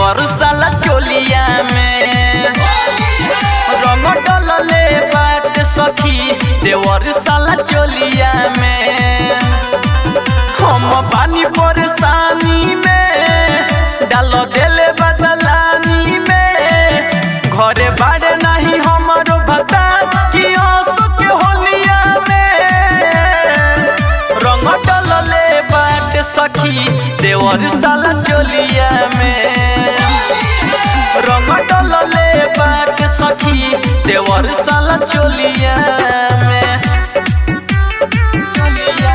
देवर साला चोलिया में रंग डलले बाट सखी देवर साला चोलिया में हम पानी परेशानी में डाल देले बदलानी में घरे बाड़े नहीं हमारो भता कि आंसू के होलिया में रंग डलले बाट सखी देवर साला चोलिया में रंग डलले बाट सखी देवर साला चोलिया में चोलिया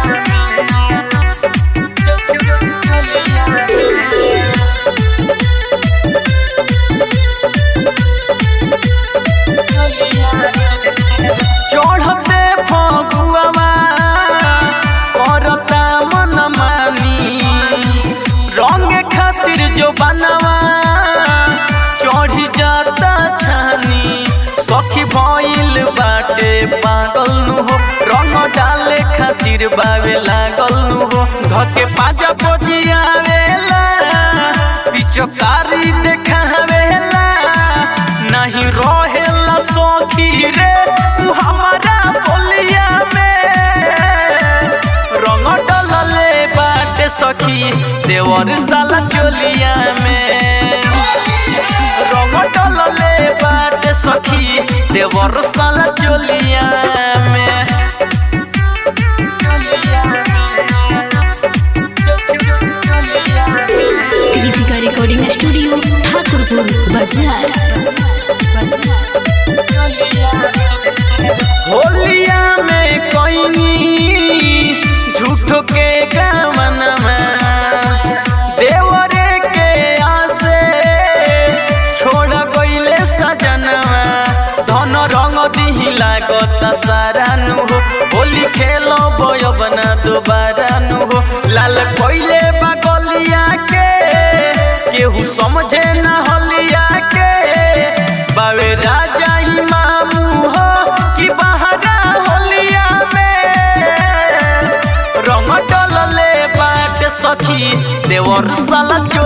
चढ़ते फगुआ करता मन मानी रंग खातिर जो बनवा चढ़ी जाता छानी सखी भइल बाटे पागल नु हो रंग डाले खातिर बावे लागल नु हो धके पाजा बजियावेला पिचकारी देखावेला नहीं रहेला सखी रे तू हमारा बोलिया में रंग डलले बाटे सखी देवर साला चोलिया में रंग डलले बाटे सखी देवर साला चोलिया में कृतिका रिकॉर्डिंग स्टूडियो ठाकुरपुर बाजार होलिया में कोई झूठो के गमनमा देवरे के आसे छोड़ गईले सजनवा धन रंग दिही लागत सारा नु हो होली खेलो बय बना दोबारा नु हो लाल कोइले बगलिया के केहू समझे ना होलिया के बावे राजा ही मामू हो कि बहरा होलिया में रंग डलले बाट सखी देवर साला चो